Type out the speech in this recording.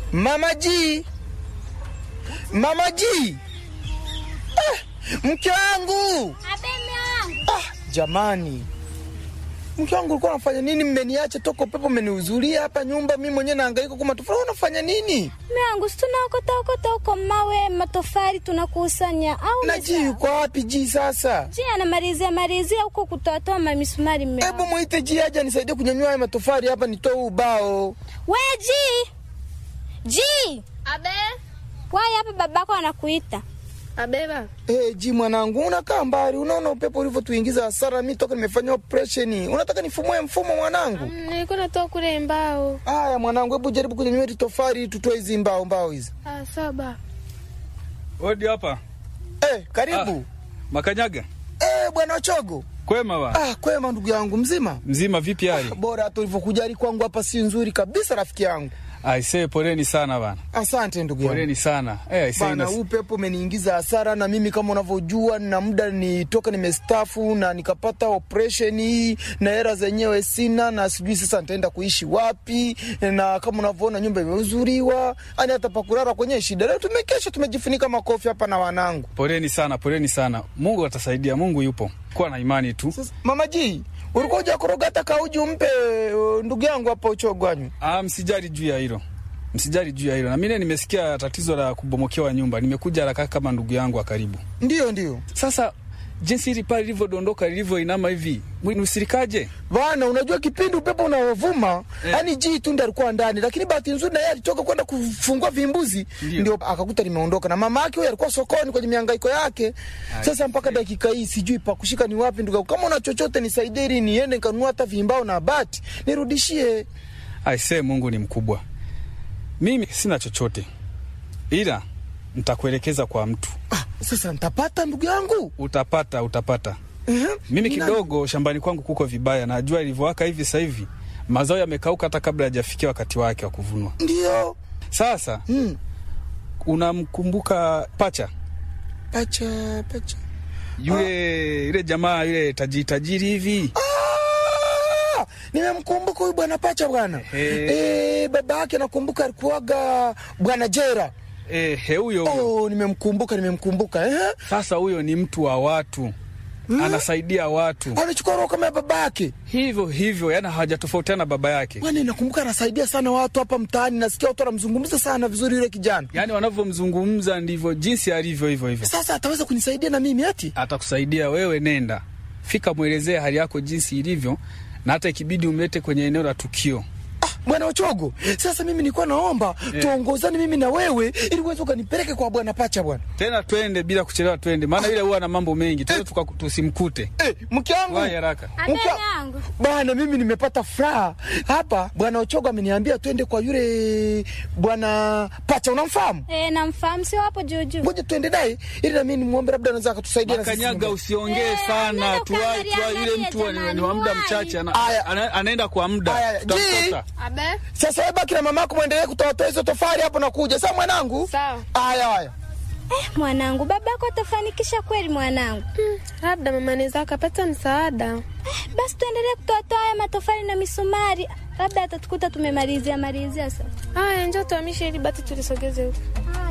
Mama G, Mama G, ah, mke wangu ah, jamani, mke wangu ulikuwa unafanya nini? Mmeniacha toka upepo, mmeniuzulia hapa nyumba, mimi mwenyewe nahangaika kwa matofali. Unafanya nini? Miangu, si tunaokota okota huko mawe matofali tunakusanya au na G yuko wapi? G sasa, Ji anamalizia malizia huko kutoatoa mamisumari mme hebu wangu. mwite G aje anisaidie kunyanyua haya matofali hapa, nitoe huu ubao. We Ji, Ji, Abe, wai hapa babako anakuita. abeba. Hey, G mwanangu, unakaa mbali, unaona upepo ulivyotuingiza hasara. Mi toka nimefanya operesheni, unataka nifumue mfumo mwanangu? Mm, Nilikuwa natoa kule mbao. Haya mwanangu, hebu jaribu kunyanyua hili tofali, tutoe hizi mbao mbao hizi. Ah, saba. Odi hapa Eh, karibu. Makanyaga, Eh, bwana Ochogo. kwema ba Ah, kwema ndugu yangu, mzima? mzima, vipi hali? Bora hata ulivyokujali kwangu hapa si nzuri kabisa rafiki yangu. Aisee, poleni sana bana, Asante ndugu yangu. poleni sana eh, aisee, Bana, ina- huu pepo umeniingiza hasara, na mimi kama unavyojua, na muda nitoka nimestafu na nikapata operation hii, na hela zenyewe sina, na sijui sasa nitaenda kuishi wapi, na kama unavyoona nyumba imeuzuriwa, yani hata pakulala kwenye shida. Leo tumekesha tumejifunika makofi hapa na wanangu. poleni sana, poleni sana. Mungu atasaidia, Mungu yupo, kuwa na imani tu. Sasa mama ji, ulikuwa hujakoroga hata kauji umpe uh, ndugu yangu hapa Uchogwanyu? Ah, msijali juu ya hilo, msijali juu ya hilo. Na mimi nimesikia tatizo la kubomokewa nyumba, nimekuja haraka kama ndugu yangu wa karibu. Ndio, ndio Sasa jinsi hili pale lilivyodondoka lilivyoinama hivi, nusirikaje? Bwana, unajua kipindi upepo unaovuma Eh. yani ji tu ndo alikuwa ndani, lakini bahati nzuri na yeye alitoka kwenda kufungua vimbuzi, Ndio. ndio akakuta limeondoka, na mama yake huyo alikuwa sokoni kwenye mihangaiko yake. Sasa mpaka dakika hii sijui pa kushika ni wapi. Ndugu, yangu, kama una chochote nisaidie, ili niende nikanunua hata vimbao na bati nirudishie. Aisee, Mungu ni mkubwa. Mimi sina chochote, ila nitakuelekeza kwa mtu. Ah, sasa nitapata ndugu yangu Utapata, utapata. Ehe. Mimi Ni nani? kidogo shambani kwangu kuko vibaya, na jua ilivyowaka hivi sasa hivi mazao yamekauka hata kabla hajafikia wakati wake wa kuvunwa. Ndio Sasa mm. unamkumbuka Pacha pacha pacha yule yule jamaa yule tajiri tajiri hivi? Ah, nimemkumbuka huyu bwana pacha bwana Ehe. eh, baba yake nakumbuka alikuwaga bwana Jera. Eh, he huyo huyo. Oh, nimemkumbuka nimemkumbuka eh? Sasa huyo ni mtu wa watu, anasaidia watu Anachukua roho kama ya baba yake. hivyo hivyo, yani hawajatofautiana baba yake. Bwana, nakumbuka anasaidia sana watu hapa mtaani, nasikia watu wanamzungumza sana vizuri yule kijana. Yani wanavyomzungumza ndivyo jinsi alivyo hivyo hivyo. Sasa ataweza kunisaidia na mimi ati? Atakusaidia wewe, nenda fika, mwelezee hali yako jinsi ilivyo, na hata ikibidi umlete kwenye eneo la tukio. Ah, bwana Ochogo, sasa mimi nilikuwa naomba tuongozane mimi na wewe ili uweze ukanipeleke kwa bwana Pacha bwana. Tena twende bila kuchelewa, twende, maana yule huwa na mambo mengi, twende tuka- tusimkute. Eh, mke wangu. Wahi haraka. Abe Mke- yangu. Bwana, mimi nimepata furaha hapa. Bwana Ochogo ameniambia twende kwa yule bwana Pacha, unamfahamu? Eh, namfahamu sio hapo juu juu. Ngoja tuende naye ili na mimi nimwombe, labda anaweza akatusaidia na sisi Makanyaga, nyumbani. usiongee Eh, sana, nenda tuwai ukaangalia tuwai, yule angalia mtu ni- ni jamani, wa muda wahi. mchache, ana- Aya. ana- anaenda kwa muda, Aya, tutamkuta. Abe, Sasa wewe baki na mamako muendelee kutoatoa hizo tofali hapo na kuja. Sawa mwanangu? sawa. Haya haya. Eh, mwanangu, babako atafanikisha kweli mwanangu. Hmm, labda mama anaweza akapata msaada. Eh, basi tuendelee kutoatoa haya matofali na misumari, labda atatukuta tumemalizia malizia sasa. Haya, njoo tuhamishe ili bati tulisogeze huko. Ah.